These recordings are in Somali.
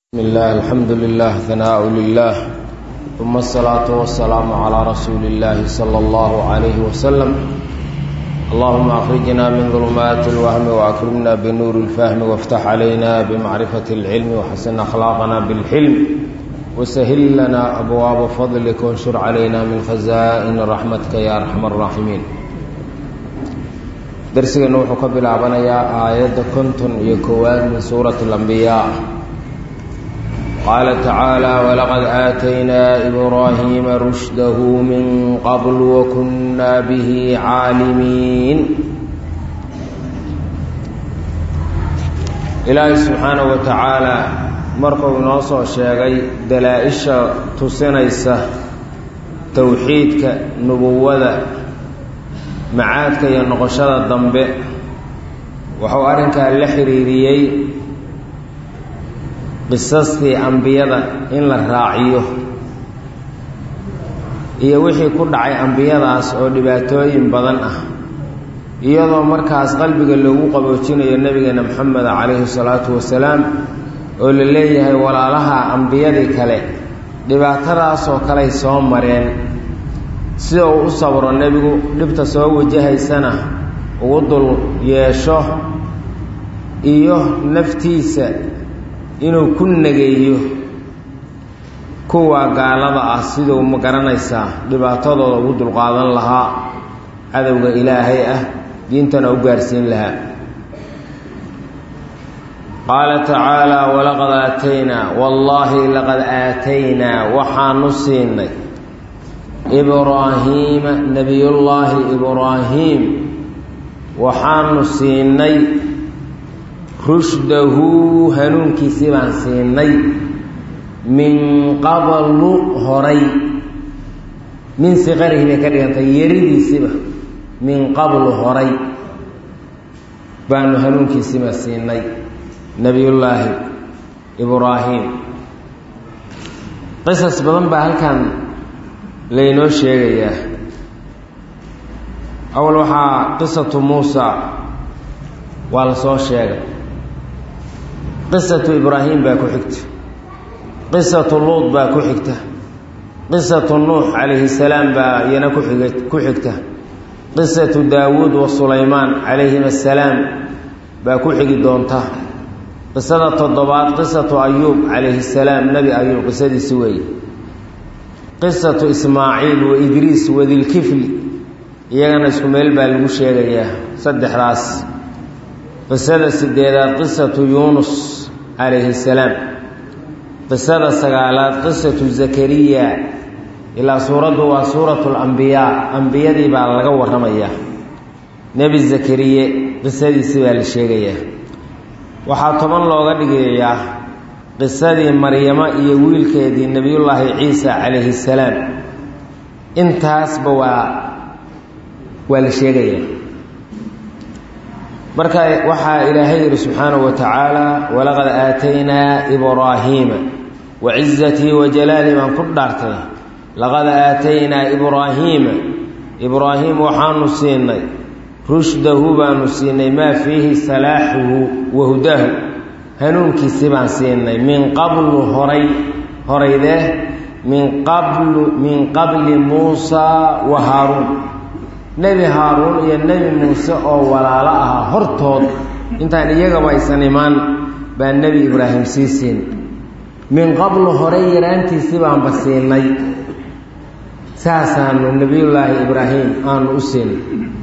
بسم الله الحمد لله ثناء لله ثم الصلاة والسلام على رسول الله صلى الله عليه وسلم اللهم أخرجنا من ظلمات الوهم وأكرمنا بنور الفهم وافتح علينا بمعرفة العلم وحسن أخلاقنا بالحلم وسهل لنا أبواب فضلك وانشر علينا من خزائن رحمتك يا أرحم الراحمين درسنا وحكى بالعبنية آيات كنتم يكوان من سورة الأنبياء قال تعالى ولقد آتينا إبراهيم رشده من قبل وكنا به عالمين إلهي سبحانه وتعالى markuu inoo soo sheegay dalaa-isha tusinaysa towxiidka nubuwada macaadka iyo noqoshada dambe wuxuu arrinkaa la xiriiriyey qisastii ambiyada in la raaciyo iyo wixii ku dhacay ambiyadaas oo dhibaatooyin badan ah iyadoo markaas qalbiga loogu qaboojinayo nebigeena moxameda calayhi salaatu wasalaam oo la leeyahay walaalaha ambiyadii kale dhibaatadaasoo kaley soo mareen sida uu u sabro nebigu dhibta soo wajahaysana ugu dul yeesho iyo naftiisa inuu ku nageeyo kuwa gaalada ah siduu ma garanaysaa dhibaatadooda ugu dulqaadan lahaa cadowga ilaahay ah diintana u gaarsiin lahaa qaala tacaala walaqad aataynaa wallaahi laqad aataynaa waxaanu siinay ibraahiima nebiyullaahi ibraahiim waxaanu siinay rushdahu hanuunkiisii baan siinay min qablu horay min siqarihi bay ka dhigantay yaridiisiiba min qablu horay baanu hanuunkiisiiba siinay nebiyullaahi ibraahim qisas badan baa halkan laynoo sheegayaa awal waxaa qisatu muusa waa la soo sheegay qisatu ibraahim baa ku xigta qisatu luud baa ku xigta qisatu nuux calayhi salaam baa iyana kuxig ku xigta qisatu daawuud wa sulaymaan calayhim assalaam baa ku xigi doonta qisada toddobaad qisatu ayuub calayhi salaam nebi ayuub qisadiisi weeye qisatu ismaaciil wa idriis wadilkifli iyagana isku meel baa lagu sheegayaa saddexdaas qisada sideedaad qisatu yuunus calayhi salaam qisada sagaalaad qisatu zakariya ilaa suuraddu waa suuratu lambiyaa ambiyadii baa laga warramayaa nebi zakariye qisadiisii baa la sheegayaa waxaa toban looga dhigayaa qisadii maryamo iyo wiilkeedii nebiyullaahi ciisa calayhi salaam intaasba waa waa la sheegayaa marka waxaa ilaahay yihi subxaanahu wa tacaala walaqad aataynaa ibraahiima wa cizatii wa jalaalii baan ku dhaartay laqad aataynaa ibraahiima ibraahim waxaanu siinay rushdahu baanu siinay maa fiihi salaaxuhu wa hudaahu hanuunkiisii baan siinay min qablu horay horaydee min qablu min qabli muusaa wa haaruun nebi haaruun iyo nebi muuse oo walaalo ahaa hortood intaan iyagaba aysan imaan baa nebi ibraahim sii siin min qablu horey yaraantiisii baanba siinay saasaanu nebiyullaahi ibraahim aanu u siinay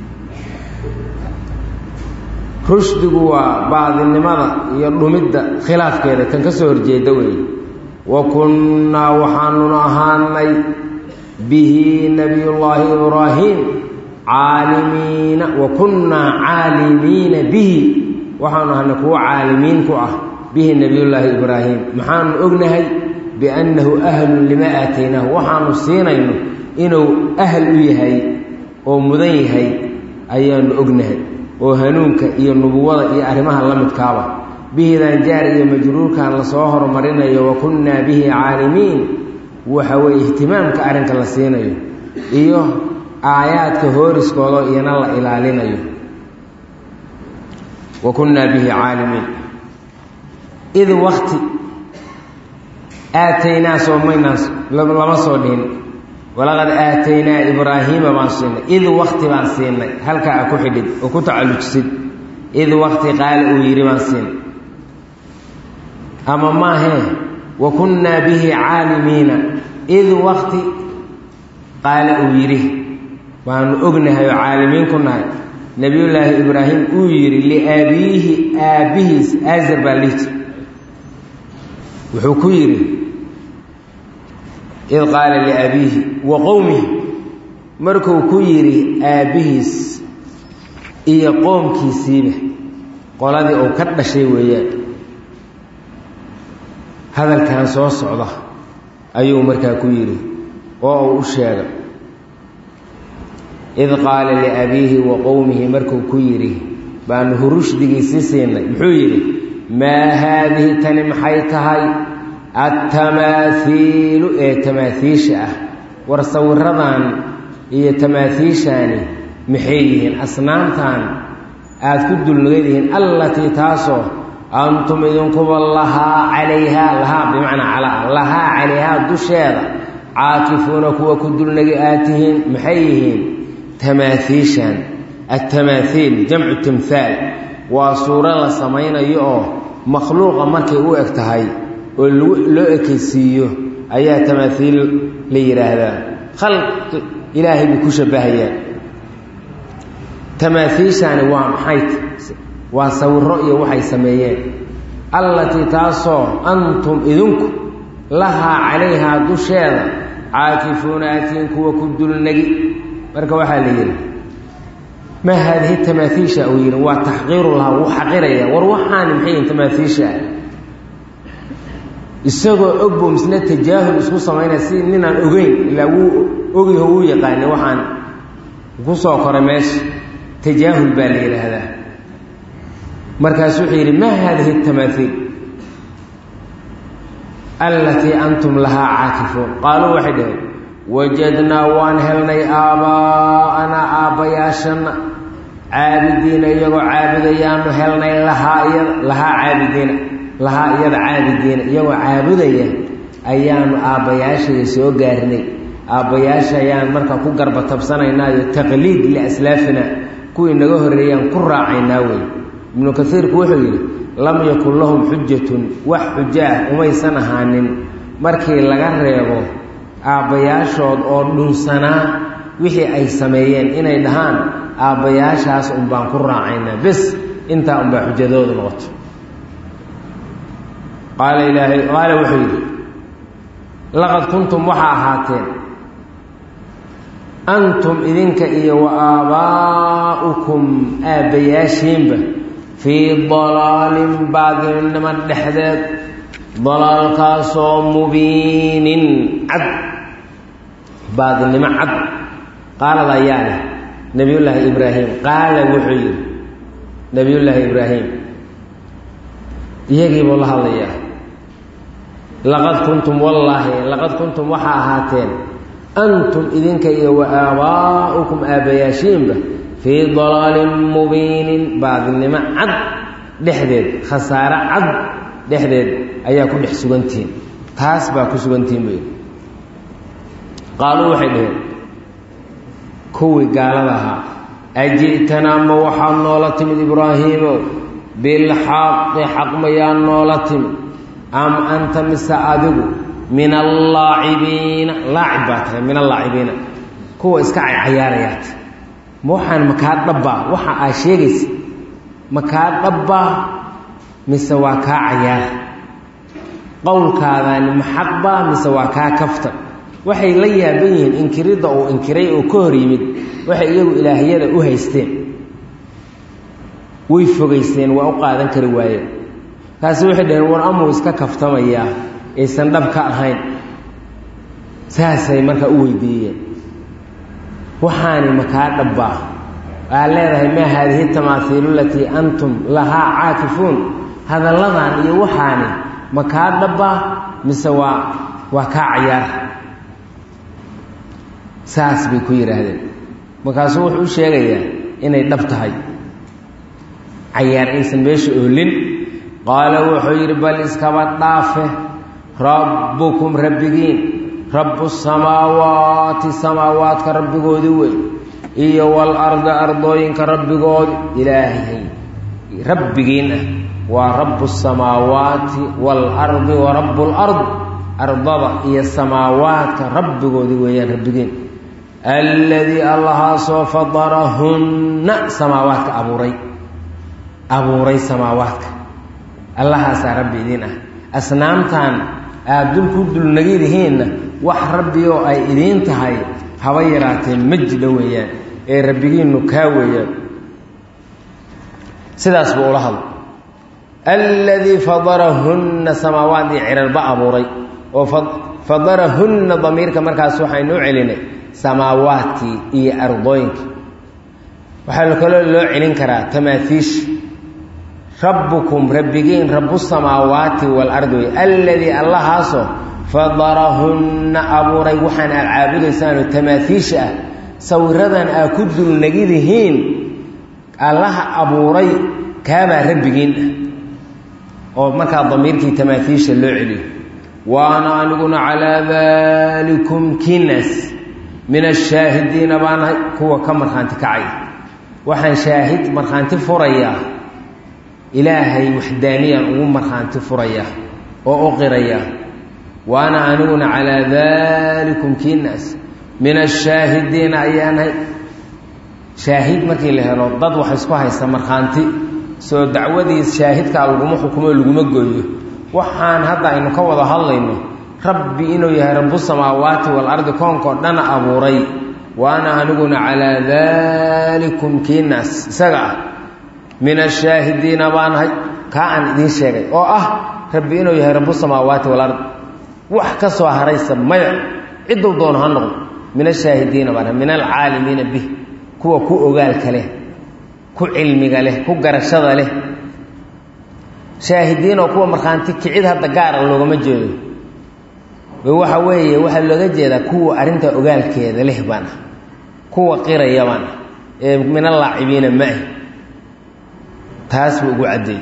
rushdigu waa baadinimada iyo dhumidda khilaafkeeda kan ka soo horjeeda weeye wa kunnaa waxaanuna ahaanay bihi nebiyullaahi ibraahim caalimiina wa kunnaa caalimiina bihi waxaanu ahanay kuwo caalimiin ku ah bihi nebiyullaahi ibraahim maxaanu ognahay biannahu ahlun lima aataynaahu waxaanu siinayno inuu ahl u yahay oo mudan yahay ayaanu ognahay oo hanuunka iyo nubuwada iyo arrimaha la midkaaba bihidan jaar iyo majruurkan lasoo horumarinayo wa kunnaa bihi caalimiin waxa weeye ihtimaamka arrinka la siinayo iyo aayaadka hooriskooda iyana la ilaalinayo wa kunnaa bihi caalimiin id wakti aataynaa soo maynaas lama soo dhihin walaqad aataynaa ibraahiima baan siinay id wakti baan siinay halkaa a ku xidhid oo ku tacallujisid id wakti qaala uu yidhi baan siinay ama maahee wa kunnaa bihi caalimiina id wakti qaala uu yidhi waanu ognahay oo caalimiin ku nahay nebiyullaahi ibraahim uu yidhi liaabiyihi aabbihiis aazar baa lihi jir wuxuu ku yidhi id qaala liabiihi wa qowmihi markuu ku yidhi aabbihiis iyo qoomkiisiiba qoladii uu ka dhashay weeyaan hadalkan soo socda ayuu markaa ku yidhi oo uu u sheegay id qaala liabiihi wa qowmihi markuu ku yidhi baanu hurushdigiisii siinay muxuu yidhi maa haadihi tani maxay tahay altamaahiilu ee tamaaiisha ah war sawiradan iyo tamaaiishaani maxay yihiin asnaamtan aada ku dulnagadihiin allatii taasoo antum idinkuba lahaa calayhaa lahaa bimacnaa calaa lahaa calayhaa dusheeda caakifuuna kuwa ku dulnagi aad tihiin maxay yihiin tamaaiishan altamaahiil jamcu timhaal waa suuro la samaynayo oo makhluuqa markay u eg tahay oo loo ekaysiiyo ayaa tamaaiil la yidhaahdaa khalqi ilaahay buu ku shabbahayaan tamaaiishaani waa maxay waa sawiro iyo waxay sameeyeen allatii taasoo antum idinku lahaa calayhaa dusheeda caakifuuna atiin kuwa ku dulnagi marka waxaa la yidhi maa haadihi tamaaiisha uu yidhi waa taxqiiru lahaa wuu xaqiraya war waxaani maxay yihin tamaaiisha isagoo og buu misna tajaahul isku samaynaya si ninaan ogeyn ilaa wuu ogyaho wuu yaqaanay waxaan ku soo koray meesha tajaahul baa la yidhaahdaa markaasu wuxuu yidhi maa haadihi tamaaiil allatii antum lahaa caakifuun qaaluu waxay dhaheen wajadnaa waan helnay aabbaa'anaa aabbayaashana caabidiina iyagoo caabudayaanu helnay lahaa iyada lahaa caabidiina lahaa iyada caabidiina iyagoo caabudaya ayaanu aabbayaashaya soo gaarnay aabbayaasha ayaan marka ku garba tabsanaynaayo taqliid liaslaafina kuwii naga horreeyaan ku raacaynaa wey ibnu kaiirku wuxuu yidhi lam yakun lahum xujatun wax xujo ah umaysan ahaanin markii laga reebo aabbayaashood oo dhunsanaa wixii ay sameeyeen inay dhahaan aabbayaashaas unbaan ku raacaynaa bes intaa unbaa xujadoodu noqoto qaala ilaahay qaala wuxuu yidhi laqad kuntum waxaa ahaateen antum idinka iyo wa aabbaa'ukum aabbayaashiinba fii dalaalin baadinimo dhexdeed dalaalkaasoo mubiinin cad baadinimo cad qaalada ayaa leh nebiyullaahi ibraahim qaala wuxuu yidhi nebiyullaahi ibraahim iyagiibuu la hadlayaa laqad kuntum wallaahi laqad kuntum waxaa ahaateen antum idinka iyo wa aabbaa'ukum aabbayaashiinba fii dalaalin mubiinin baadinimo cad dhexdeed khasaare cad dhexdeed ayaa ku dhex sugantihiin taas baa ku sugantihiin bay qaaluu waxay dhaheen kuwii gaalada ahaa aji'tanaa ma waxaad noola timid ibraahiimow bilxaqi xaq mayaa noola timid am anta mise adigu min allaacibiina laacib baa tahay min allaacibiina kuwa iska cayaarayaat ma waxaan makaa dhabbaa waxa aa sheegaysa makaa dhabbaa mise waa kaa cayaara qowlkaadaani maxaqbaa mise waa kaa kafta waxay la yaaban yihiin inkiridda uu inkiray oo ka hor yimid waxay iyagu ilaahiyada u haysteen way fogaysteen waa u qaadan kari waayeen kaasi waxay dhaheen war amuu iska kaftamayaa aysan dhab ka ahayn saasay markaa u weydiiyeen waxaani makaa dhabbaa aa leedahay maa haadihi tamaaiilu latii antum lahaa caakifuun hadalladan iyo waxaani makaa dhabbaa mise waa waa kaa cayaar saas bay ku yidhaahdeen markaasuu wuxuu u sheegayaa inay dhab tahay cayaar aysan meesha oolin qaala wuxuu yidhi bal iskaba dhaafe rabbukum rabbigiin rabbu samaawaati samaawaadka rabbigoodii wey iyo walarda ardooyinka rabbigoodi ilaahay rabbigiin ah waa rabu samaawaati waalardi wa rabu lard ardada iyo samaawaadka rabbigoodii weeyaan rabbigiin alladii allahaasoo fadarahunna samaawaadka abuuray abuuray samaawaadka allahaasaa rabbi idiin ah asnaamtan aada dul ku dulnagidihiinna wax rabbi oo ay idiin tahay haba yaraatee ma jidho weeyaan ee rabbigiinnu kaa weeyaan sidaas buu ula hadla alladii fadarahunna samaawaad iyo cirarba abuuray oo fadarahunna damiirka markaas waxaynu u celinay samaawaadkii iyo ardooyinkii waxaa kaloo loo celin karaa tamaaiisha rabbukum rabbigiin rabu samaawaati waalardi wey alladii allahaasoo fadarahunna abuuray waxaan aad caabudaysaanoo tamaaiisha ah sawiradan aad ku dulnagidihiin allaha abuuray kaabaa rabbigiin ah oo markaa damiirkii tamaaiisha loo celiyo waana aniguna calaa daalikum kinas min ashaahidiina baanahay kuwa ka markhaanti kacaya waxaan shaahid markhaanti furayaa ilaahay waxdaaniyaan ugu markhaanti furayaa oo u qirayaa waana aniguna calaa daalikum kinas min ashaahidiina ayaanahay shaahid markii la helo dad wax isku haysta markhaanti soo dacwadiis shaahidkaa laguma xukumo laguma gooyo waxaan hadda aynu ka wada hadlayno rabbi inuu yahay rabu samaawaati waalardi koonkao dhana abuuray waana aniguna calaa daalikum kiinaas isaga ah min ashaahidiina baanahay kaa aan idiin sheegay oo ah rabbi inuu yahay rabu samaawaati waalardi wax ka soo haraysa maya cidduu doono ha noqdo min ashaahidiina baanahay min alcaalimiina bih kuwa ku ogaalka leh ku cilmiga leh ku garashada leh shaahidiin oo kuwa markhaanti kicid hadda gaara loogama jeedo waxa weeye waxaa looga jeedaa kuwa arrinta ogaalkeeda leh baan ah kuwa qiraya baan ah ee min allaacibiina ma-ah taas buu ugu caddeeyey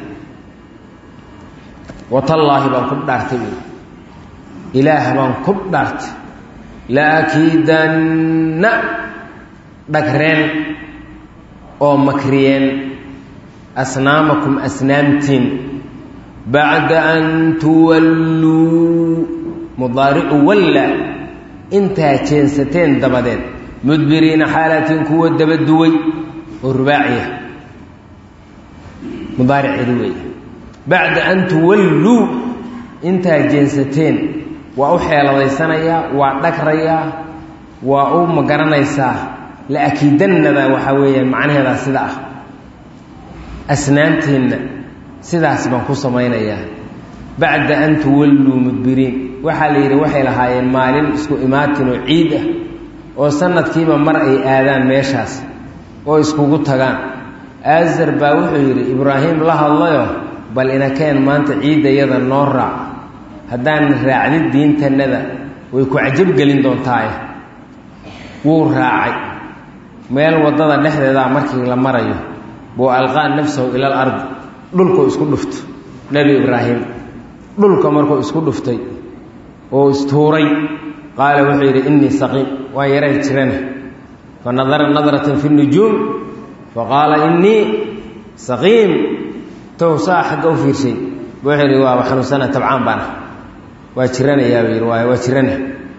watallaahi baan ku dhaartay buui ilaah baan ku dhaartay laakiidanna dhagreen oo makriyeen asnaamakum asnaamtiin bacda an tuwalluu mudaaricu walla intaa jeensateen dabadeed mudbiriina xaalatiin kuwa dabaduway oo rubaaciya mudaariceedu weeye bacda an tuwalluu intaa jeensateen waa u xeeladaysanayaa waa dhagrayaa waa u magaranaysaa la akiidannada waxaa weeyaan macnaheedaa sida ah asnaamteenna sidaas baan ku samaynayaa bacda an tuwalluu mudbiriin waxaa la yidhi waxay lahaayeen maalin isku imaatin oo ciid ah oo sanadkiiba mar ay aadaan meeshaas oo iskugu tagaan aazar baa wuxuu yidhi ibraahim la hadlayo bal inakeen maanta ciiddayada noo raac haddaan raacdid diintannada way ku cajabgelin doontaaye wuu raacay meel waddada dhexdeedaa markii la marayo buu alqaa nafsahu ila al ardi dhulkuu isku dhufto nebi ibraahim dhulka markuu isku dhuftay oo istuuray qaala wuxuu yidhi innii saqiim waa yaray jirana fa nadara nadratan fi nujuum fa qaala innii saqiim tow saa xagga u fiirshay wuxuu yidhi waaba xanuunsana tabcaan baana waa jiranayaa buu yidhi waay waa jirana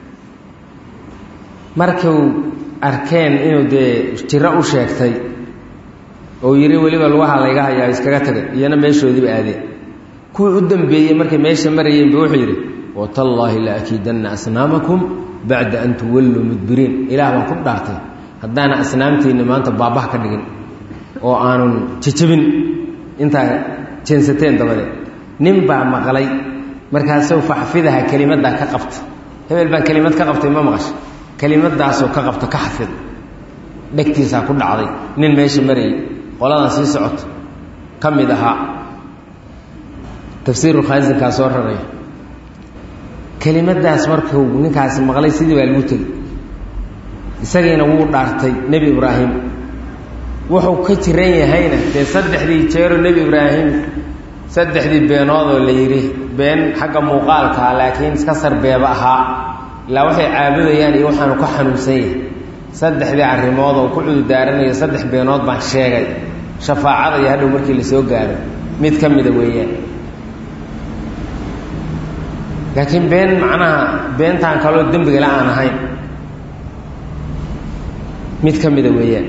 markuu arkeen inuu dee jiro u sheegtay oo yidhi weliba lugaha layga hayaa iskaga tagay iyana meeshoodiiba aadeen kuwii u dambeeyey markay meesha marayeenba wuxuu yidhi watallaahi la akiidanna asnaamakum bacda an tuwalluu mudbiriin ilaah baan ku dhaartay haddaana asnaamteenna maanta baabah ka dhigin oo aanun jejabin intaa jeensateen dabadeed nin baa maqlay markaasuu faxfidaha kelimaddaa ka qabta hebel baan kelimad ka qabtay ma maqasha kelimadaasoo ka qabto ka xafid dhegtiisaa ku dhacday nin meesha marayay qoladan sii socoto ka mid ahaa tafsiiru khaasinkaa soo raraya kelimadaas markuu ninkaasi maqlay sidii baa lagu tegey isagiina wuu dhaartay nebi ibraahim wuxuu ka jiran yahayna dee saddexdii jeero nebi ibraahim saddexdii beenoodoo la yidhi been xagga muuqaalkaa laakiin iska sarbeeba ahaa ilaa waxay caabudayaan iyo waxaanu ka xanuunsan yahay saddexdii arrimood oo ku cudurdaaranaya saddex beenood baan sheegay shafaacada iyo hadhow markii la soo gaaro mid ka mida weeyaan laakiin been macnaha beentaan kaloo dembigala aan ahayn mid ka mida weeyaan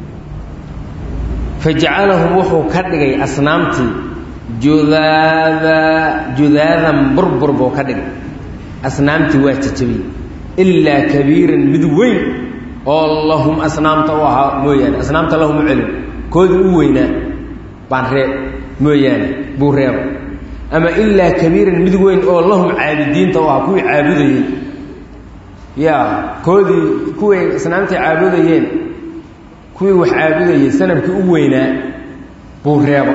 fajacalahum wuxuu ka dhigay asnaamtii judaada judaadan burbur buu ka dhigay asnaamtii waa jajabiyey ilaa kabiiran mid weyn oo lahum asnaamta u ahaa mooyaane asnaamta lahum u celin koodii u weynaa baan reeb mooyaane buu reeba ama ilaa kabiiran mid weyn oo lahum caabudiinta u ahaa kuwii caabudayey ya koodii kuway asnaamtii caabudayeen kuwii wax caabudayey sanamkii u weynaa buu reeba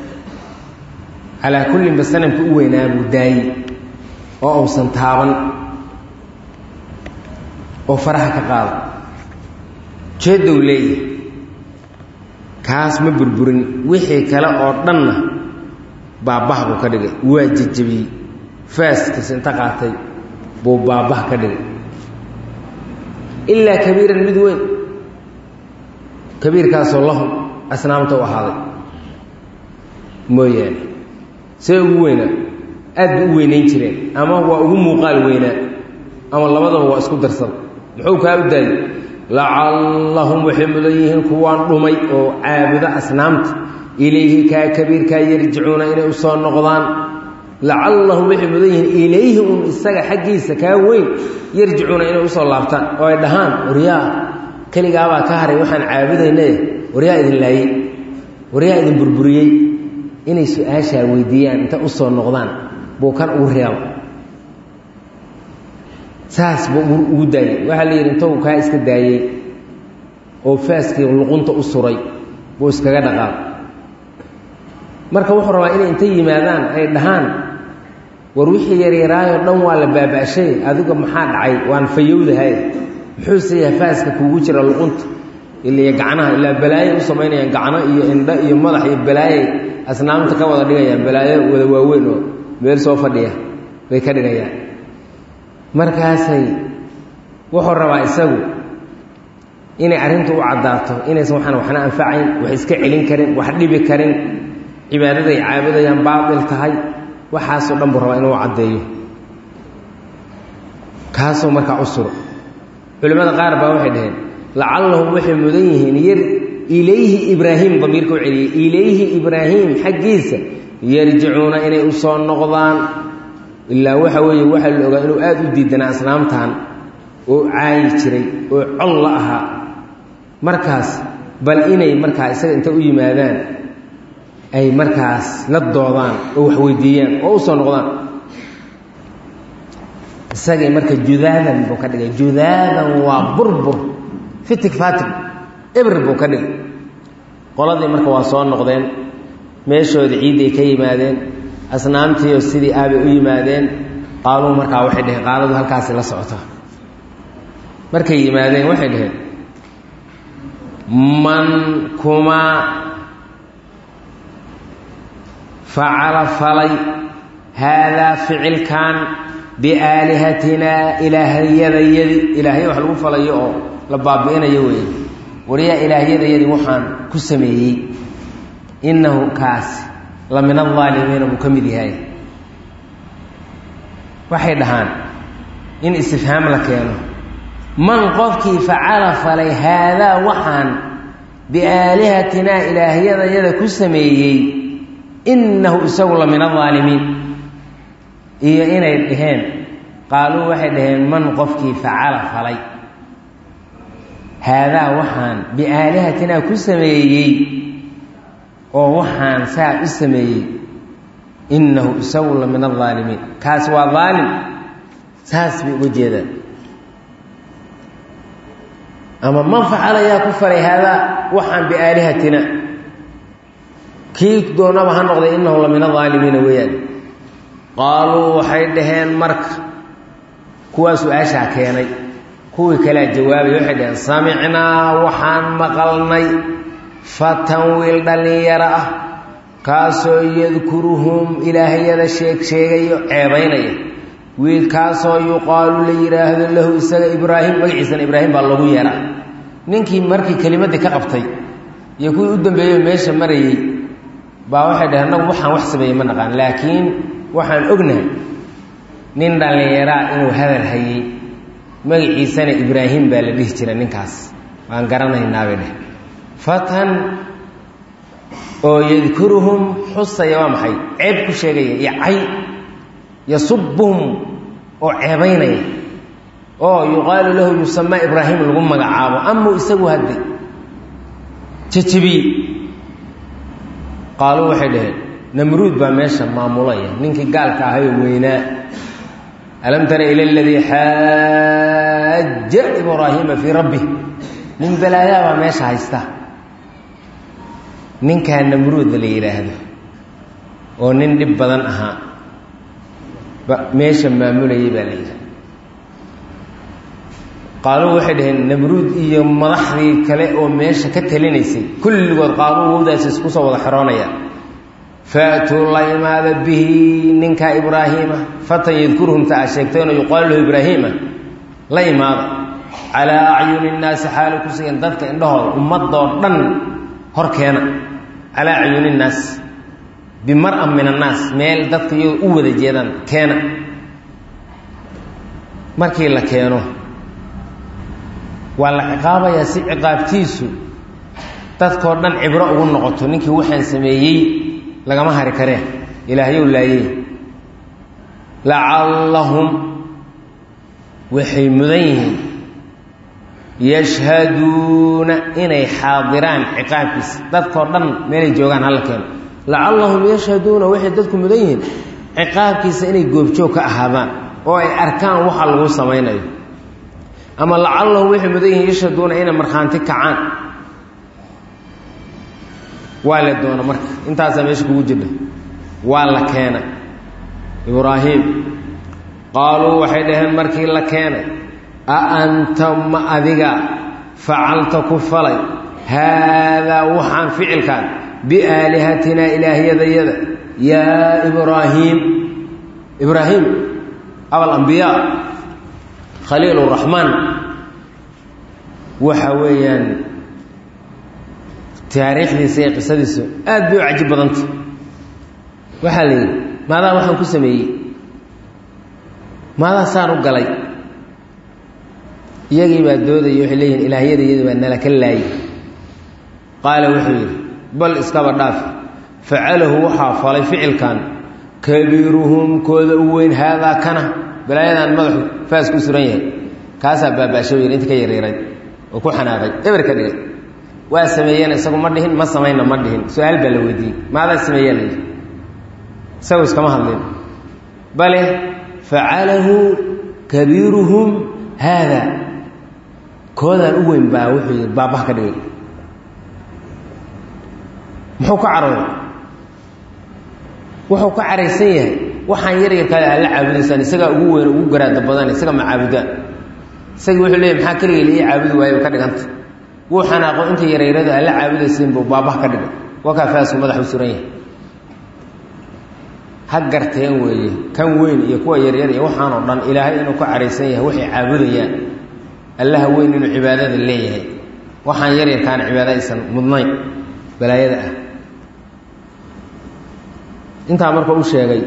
calaa kullinba sanamkii u weynaa buu daayey oo uusan taaban oo faraha ka qaada jeedow leeyahay kaas ma burburin wixii kale oo dhanna baabah buu ka dhigay waa jejebiyey faaskiis inta qaatay buu baabah ka dhigay ilaa kabiiran mid weyn kabiirkaasoo lahum asnaamta u ahaaday mooyaane see ugu weynaa aad bay u weynayn jireen ama waa ugu muuqaal weynaa ama labadaba waa isku darsada muxuu kaa u daayey lacallahum waxay mudan yihiin kuwaan dhumay oo caabudo asnaamta ilayhi kaa kabiirkaa yarjicuuna inay u soo noqdaan lacallahum waxay mudan yihiin ilayhi un isaga xaggiisa kaa weyn yarjicuuna inay usoo laabtaan oo ay dhahaan waryaa keligaabaa ka haray waxaan caabudaynaye waryaa idin laayey waryaa idin burburiyey inay su-aashaa weydiiyaan inta usoo noqdaan buu kan ugu reeba saas buu ugu daayey waxaa la yidhi intou kaa iska daayey oo faaskii luqunta u suray buu iskaga dhaqaaq marka wuxuu rabaa inay inta yimaadaan ay dhahaan war wixii yaryaraayoo dhan waa la baaba'shay adiga maxaa dhacay waan fayowdahay muxuuse yahay faaska kuugu jira luqunta iliyo gacnaha ilaa balaayo u samaynayaan gacno iyo indho iyo madax iyo balaayay asnaamta ka wada dhigayaan balaayo wada waaweyn oo meel soo fadhiya bay ka dhigayaan markaasay wuxuu rabaa isagu inay arrintu u caddaato inaysan waxaan waxna anfacayn wax iska celin karin wax dhibi karin cibaadaday caabudayaan baatil tahay waxaasoo dhan buu rabaa inuu caddeeyo kaasoo markaa u suro culimmada qaar baa waxay dhaheen lacallahum waxay mudan yihiin yar ilayhi ibraahim damiirka u celiyey ilayhi ibraahim xaggiisa yarjicuuna inay u soo noqdaan ilaa waxa weeye waxaa la ogaa inuu aada u diidanaa asnaamtan oo caayi jiray oo col la ahaa markaas bal inay markaa isaga inta u yimaadaan ay markaas la doodaan oo wax weydiiyaan oo u soo noqdaan isagay marka judaadan buu ka dhigay judaadan waa burbur fitig fatig ebr buu ka dhigay qoladii marka waa soo noqdeen meeshoodii ciidday ka yimaadeen asnaamtiioo sidii aabay u yimaadeen qaaluu markaa waxay dhaheen qaaladu halkaasi la socota markay yimaadeen waxay dhaheen man kumaa facala falay haadaa ficilkan biaalihatinaa ilaahyadayadi ilaahya wax lagu falayo oo la baabi'inayo weeye waryaa ilaahyadayadii waxaan ku sameeyey innahu kaasi la min aldaalimiina buu ka mid yahay waxay dhahaan in istifhaam la keeno man qofkii facala falay haadaa waxaan biaalihatinaa ilaahyadayada ku sameeyey innahu isagu la min aldaalimiin iyo inay dhaheen qaaluu waxay dhaheen man qofkii facala falay haadaa waxaan biaalihatinaa ku sameeyey oo waxaan saa u sameeyey innahu isagu la min aldaalimiin kaas waa daalim saas bay uga jeedaan ama man facala yaa ku falay haadaa waxaan biaalihatina kii doonaba ha noqday innahu la min aldaalimiina weeyaan qaaluu waxay dhaheen marka kuwaa su-aashaa keenay kuwii kalea jawaabay waxay dhaheen samicnaa waxaan maqalnay fatan wiil dhallinyaro ah kaasoo yadkuruhum ilaahyada sheeg sheegayo ceebaynaya wiilkaasoo yuqaalu la yidhaahdo lahu isaga ibraahim magaciisana ibraahim baa lagu yeeraa ninkii markii kelimadii ka qabtay iyo kuwii u dambeeyey meesha marayey baa waxay dhaheen annagu waxaan wax sameeyey ma naqaan laakiin waxaan ognahay nin dhallinyaraa inuu hadal hayey magaciisana ibraahim baa la dhihi jira ninkaas waan garanaynaabay dheh fatan oo yadkuruhum xusaya waa maxay ceeb ku sheegaya iyo cay yasubuhum oo ceebaynaya oo yuqaalu lahu yusamaa ibraahim lagu magacaabo amau isagu hadde jajabiye qaaluu waxay dhaheen namruud baa meesha maamulaya ninkii gaalka ahayoo weynaa alam tara ila aladii xaaja ibraahiima fii rabbih nin balaayaa baa meesha haysta ninkaa namruud la yidhaahdo oo nin dhib badan ahaa meesha maamulayay baa la yidhi qaaluu waxay dhaheen namruud iyo madaxdii kale oo meesha ka talinaysay kulligood qaaluu wowdaas isku soo wada xeroonaya faatuu la imaada bihi ninkaa ibraahiima fatan yadkuruhumta aa sheegtayno yuqaalu lahu ibraahiima la imaada calaa acyuni nnaasi xaali ku sugan dadka indhahooda ummadoo dhan hor keena calaa acyuni nnaas bimar-an min annaas meel dadka iyagoo u wada jeedaan keena markii la keeno waa la ciqaabayaa si ciqaabtiisu dadkoo dhan cibro ugu noqoto ninkii waxaan sameeyey lagama hari karee ilaahyow laayey lacallahum waxay mudan yihiin yashhaduuna inay xaadiraan ciqaabkiisa dadkoo dhan meelay joogaan hala keeno lacallahum yashhaduuna waxay dadku mudan yihiin ciqaabkiisa inay goobjoog ka ahaadaan oo ay arkaan waxa lagu samaynayo ama lacallahum waxay mudan yihiin yashhaduuna inay markhaanti kacaan waa la doona marka intaasaa meesha kugu jirha waa la keena ibraahim qaaluu waxay dhaheen markii la keenay a anta ma adiga facalta ku falay haadaa waxaan ficilkaan biaalihatinaa ilaahyadayada yaa ibraahiim ibraahim abalambiyaa khaliil raxmaan waxa weeyaan taariikhdiisa iyo qisadiisu aad bay u cajib badanta waxaa la yidhi maadaa waxaan ku sameeyey maadaa saan u galay iyagii baa doodaya waxay leeyihin ilaahyada iyadu baa nala ka laayay qaala wuxuu yidhi bal iskaba dhaafi facalahu waxaa falay ficilkan kabiiruhum kooda u weyn haadaa kana balaayadan madaxu faas ku suran yahay kaasaa baabaashay yidhi inta ka yareeray oo ku xanaaqay eber ka dhigay waa sameeyeen isagu ma dhihin ma samayna ma dhihin su-aal baa la weydiiyey maadaa sameeyeen la yidhi isagu iskama hadlin bale facalahu kabiiruhum haada koodaan u weyn baa wuxuu yidhi baabah ka dhigay muxuu ka carooday wuxuu ka caraysan yahay waxaan yar yarkaada aad la caabudaysaan isagaa ugu weyn ugu garaada badan isaga ma caabudaan isagii wuxuu leeyay maxaa keligay la ii caabudi waayo ka dhiganta wuu xanaaqo inta yareyradu aad la caabudaysiin buu baabah ka dhigay wakaa faasku madaxu suran yahay ha garteen weeye kan weyn iyo kuwa yaryar iyo waxaan oo dhan ilaahay inuu ka caraysan yahay waxay caabudayaan allaha weyn inuu cibaadada leeyahay waxaan yaryarkaana cibaado aysan mudnayn balaayada ah intaa marka u sheegay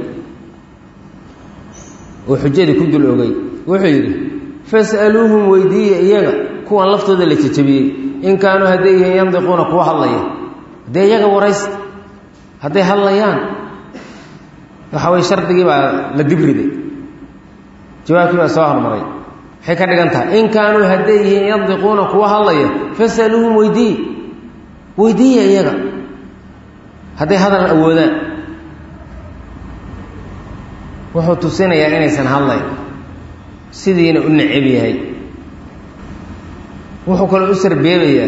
oo xujadii ku dul ogay wuxuu yidhi fas'aluuhum weydiiya iyaga kuwan laftooda la jejabiyey in kaanuu hadday yihiin yandiquuna kuwa hadlaya haddee iyaga waraysta hadday hadlayaan waxa weye shardigii baa la dibriday jawaabkii baa soo hormaray waxay ka dhigan tahay in kaanuu hadday yihiin yandiquuna kuwa hadlaya fasaluuhum weydiiye weydiiya iyaga hadday hadal awoodaan wuxuu tusinayaa inaysan hadlayn sidiina u necab yahay wuxuu kaloo u sarbeebayaa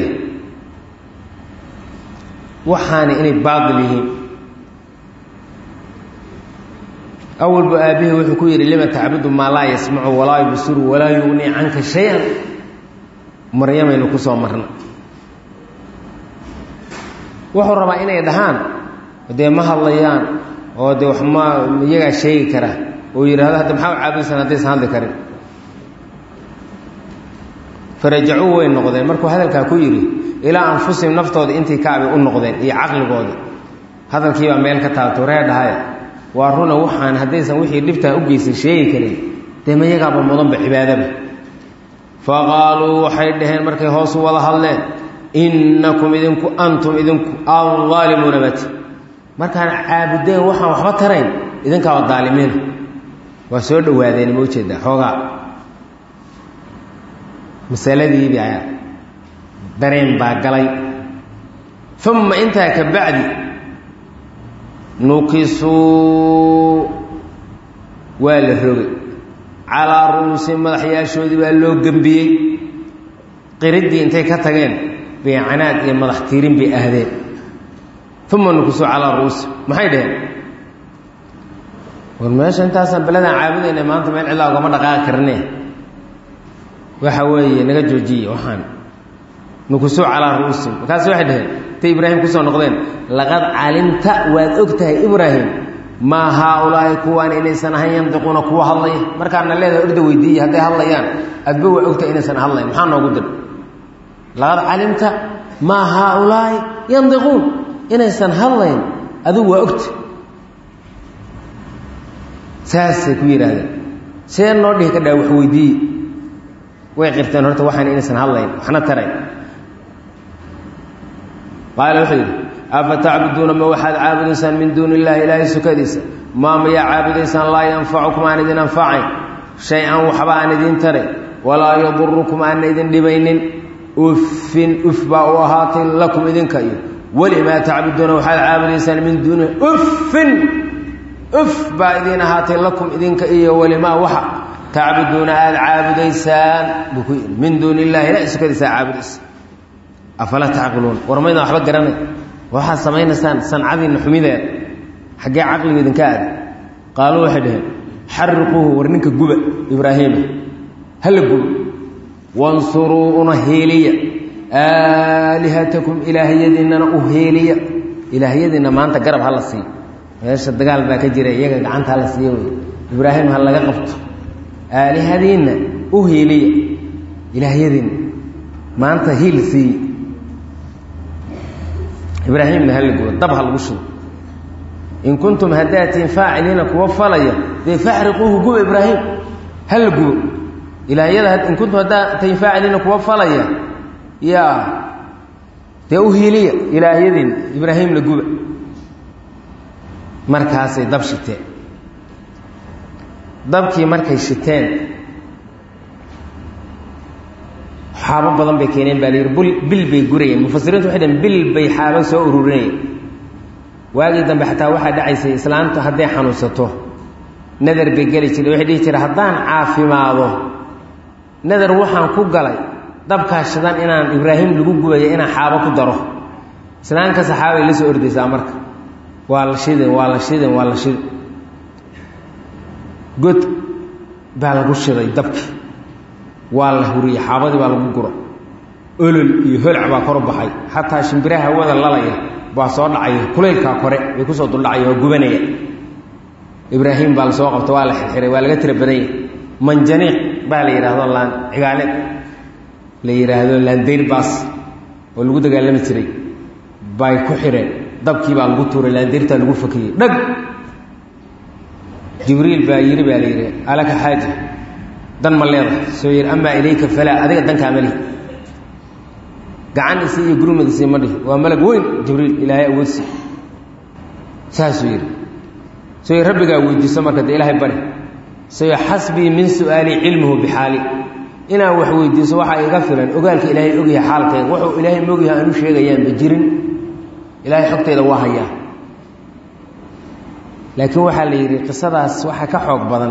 waxaana inay baatil yihiin awalba aabbihi wuxuu ku yidhi lima tacbudu maa laa yasmacu walaa yubsiru walaa yugnii canka shay-an maryamaynu ku soo marna wuxuu rabaa inay dhahaan dee ma hadlayaan oo dee wax ma iyagaa sheegi kara oo yidhahdo hadda maxaa u caabudaysan haddaysan hadli karin farajacuu way noqdeen markuu hadalkaa ku yidhi ilaa anfusihim naftooda intii kaabay u noqdeen iyo caqligooda hadalkiibaa meel ka taabto ree dhahaya waa runa waxaan haddaysan wixii dhibtaa u geysay sheegi karin dee ma yagaaba mudanba cibaadaba fa qaaluu waxay dhaheen markay hoosu wada hadleen innakum idinku antum idinku aldaalimuuna bati markaan caabudeen waxaan waxba tarayn idinkaaba daalimiina waa soo dhawaadeen ma ujeedaa xoogaa masaladiibi ayaa dareen baa galay uma intaa ka bacdi nukisuu waa la rogay calaa ru'uusi madaxyaashoodii baa loo gembiyey qiriddii intay ka tageen beecanaad iyo madax tiirin bay ahdeen uma nukisuu calaa ru'uusi maxay dhaheen war meesha intaasaan beladaan caabudayna maanta meel cidlaa ugama dhaqaaqi karne waxa weeye naga joojiye waxaan nukusuu calaa ru'uusim markaas waxay dhaheen intay ibraahim kusoo noqdeen laqad calimta waad og tahay ibraahim maa haaulaahi kuwaan inaysan ahayn yandiquuna kuwa hadlaya markaana leedahay orda weydiiye hadday hadlayaan adba waa ogtahay inaysan hadlayn maxaa noogu dir laqad calimta maa haaulaahi yandiquun inaysan hadlayn adigu waa ogta saasay ku yidhaahdeen see noo dhihi ka dhaa wax weydiiye way qirteen horta waxaan inaysan hadlayn waxna tarayn qaala wuxuu yidhi afa tacbuduuna ma waxaad caabudaysaan min duuni illaahi ilaahay sukadiisa maa mayaa caabudaysaan laa yanfacukum aan idin anfacayn shay-an waxba aan idin tarayn walaa yadurukum aanna idin dhibaynin uffin uf baa u ahaatay lakum idinka iyo welimaa tacbuduuna waxaad caabudaysaan min duuni uffin uf baa idiin ahaatay lakum idinka iyo welimaa waxa tacbuduuna aada caabudaysaan buu ku yidhi min duuni illahi ilahay sukadiisaa caabudaysa afalaa tacqiluun war maydaan waxba garanay waxaad samaynaysaan sancadiinna xumideeda xaggee caqligu idinka aada qaaluu waxay dhaheen xariquuhu war ninka guba ibraahiima hala guba wansuruu una heeliya aalihatakum ilaahyadiinnana u heeliya ilaahyadiinna maanta garab hala siiyo meesha dagaal baa ka jira iyaga gacanta hala siiyo wey ibraahim ha laga qabto aalihadiinna u heeliya ilaahyadiinna maanta hiil siiye ibraahimna hala guba dab ha lagu shubo in kuntum haddaatiin faaciliina kuwa falaya dee faxriquuhu guba ibraahim hala gubo ilaahyada in kuntum haddaatiin faaciliina kuwa falaya yaa dee u hiiliya ilaahyadiinna ibraahimna guba markaasay dab shiteen dabkii markay shiteen xaabo badan bay keeneen baa la yidhi bul bil bay gurayeen mufasiriintu waxay dhaheen bil bay xaabo soo ururinayeen waagii dambe xataa waxaa dhacaysay islaamtu hadday xanuunsato nadar bay geli jireen waxay dhihi jireen haddaan caafimaado nadar waxaan ku galay dabkaa shidan inaan ibraahim lagu gubaya inaan xaabo ku daro islaamka saxaabay la soo ordaysaa marka waa la shidin waa la shidin waa la shidin god baa lagu shiday dabkii waa la huriyey xaabadii baa lagu guro olol iyo holc baa kor u baxay xataa shimbiraha hawada lalaya baa soo dhacaya kulaylkaa kore bay kusoo duldhacaya waa gubanaya ibraahim baa la soo qabta waa la xirxiray waa laga tira badanya manjaniiq baa la yidhaahdo laan cigaale la yidhaahdo laandayr baas oo lagu dagaalami jiray bay ku xireen dabkii baa lagu tuuray laandayrtaa lagu fakiyey dhag jibriil baa yidhi baa la yidhi alaka xaaja dan ma leedahay soo yidhi amaa ilayka falaa adiga dankaa ma lihi gacan isi iyo gurmad isi ma dhihi waa malag weyn jibriil ilaahay awoodsi saasuu yidhi soo yidhi rabbigaa weydiiso marka dee ilaahay bari soo yidhi xasbii min su'aalii cilmuhu bixaali inaan wax weydiiso waxaa iga filan ogaalka ilaahay ogyahay xaalkayga wuxuu ilaahay mogyahay aanu sheegayaanba jirin ilaahay xogtayda waa hayaa laakiin waxaa la yidhi qisadaas waxaa ka xoog badan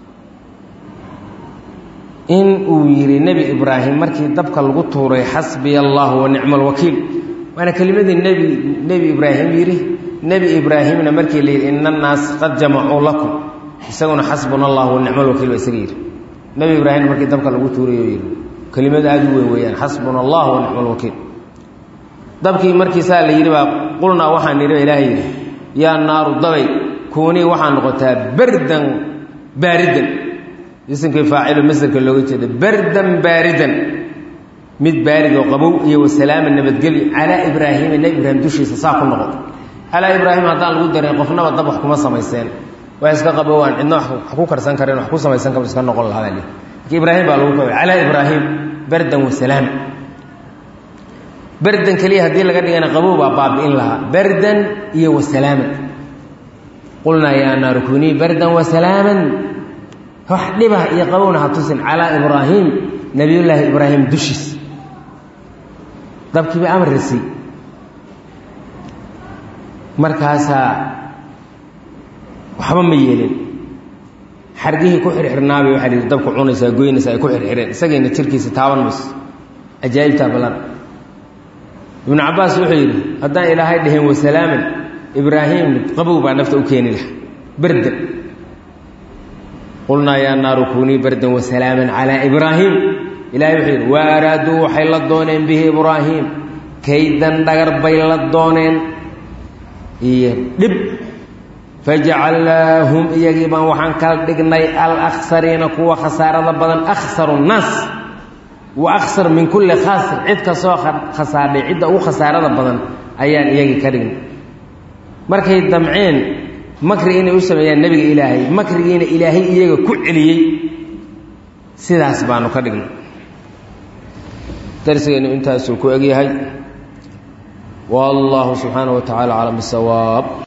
in uu yidhi nebi ibraahim markii dabka lagu tuuray xasbiya allahu wa nicma alwakiil waana kelimadii nebi nebi ibraahim yidhi nebi ibraahimna markii la yidhi ina annaas qad jamacuu lakum isaguna xasbuna allahu wa nicma alwakiil ba isaga yidhi nebi ibraahimna markii dabka lagu tuuray oo yidhi kelimad aada u weyn weeyaan xasbuna allah wa nicma alwakiil dabkii markii saa la yidhi baa qulnaa waxaan nidhi ilaahay yidhi yaa naaru dabay kuunii waxaa noqotaa bardan baaridan isimkii faacilo masderka looga jeeda bardan baaridan mid baarid oo qabow iyo wasalaama nabadgelyo calaa ibraahiima nebi ibraahim dushiisa saa ku noqoto calaa ibraahim haddaan lagu darin qofnaba dab wax kuma samayseen wax iska qabowaan cidna wax ku karsan kareen wax ku samaysan kar iska noqon lahaa baa laki ibraahim baa lagu qabay calaa ibraahim bardan wasalaama bardan keliya haddii laga dhigana qabow baa baabi'in lahaa bardan iyo wasalaama qulnaa yaa naaru kunii bardan wasalaaman wax dhibah iyo qabowna ha tusin calaa ibraahim nabiyullaahi ibraahim dushiis dabkiiba amar risi markaasaa waxba ma yeelin xargihii ku xirxirnaabay waxaa lihi dabku cunaysaa goynaysaa ay ku xirxireen isagayna jirkiisa taaban mayso ajaa'ibtaa ballan ibnu cabbaas wuxuu yidhi haddaan ilaahay dhaheen wasalaaman ibraahim qabow baa nafta u keeni laha bardan qulnaa yaa naaru kunii bardan wasalaaman calaa ibraahim ilahay wuxuu yidhi wa araaduu waxay la dooneen bihi ibraahim kaydan dhagar bay la dooneen iyo dhib fajacalnaahum iyagii baan waxaan kala dhignay alaksariina kuwa khasaarada badan akhsaru nnaas wa akhsar min kulli khaasir cid kastoo khasaadhay cidda ugu khasaarada badan ayaan iyagii ka dhignay markay damceen makri inay u sameeyaan nebiga ilaahay makrigiina ilaahay iyaga ku celiyey sidaas baanu ka dhignay darsigeennu intaasuu ku egyahay wallahu subxaanaه wa tacala aclam bisawaab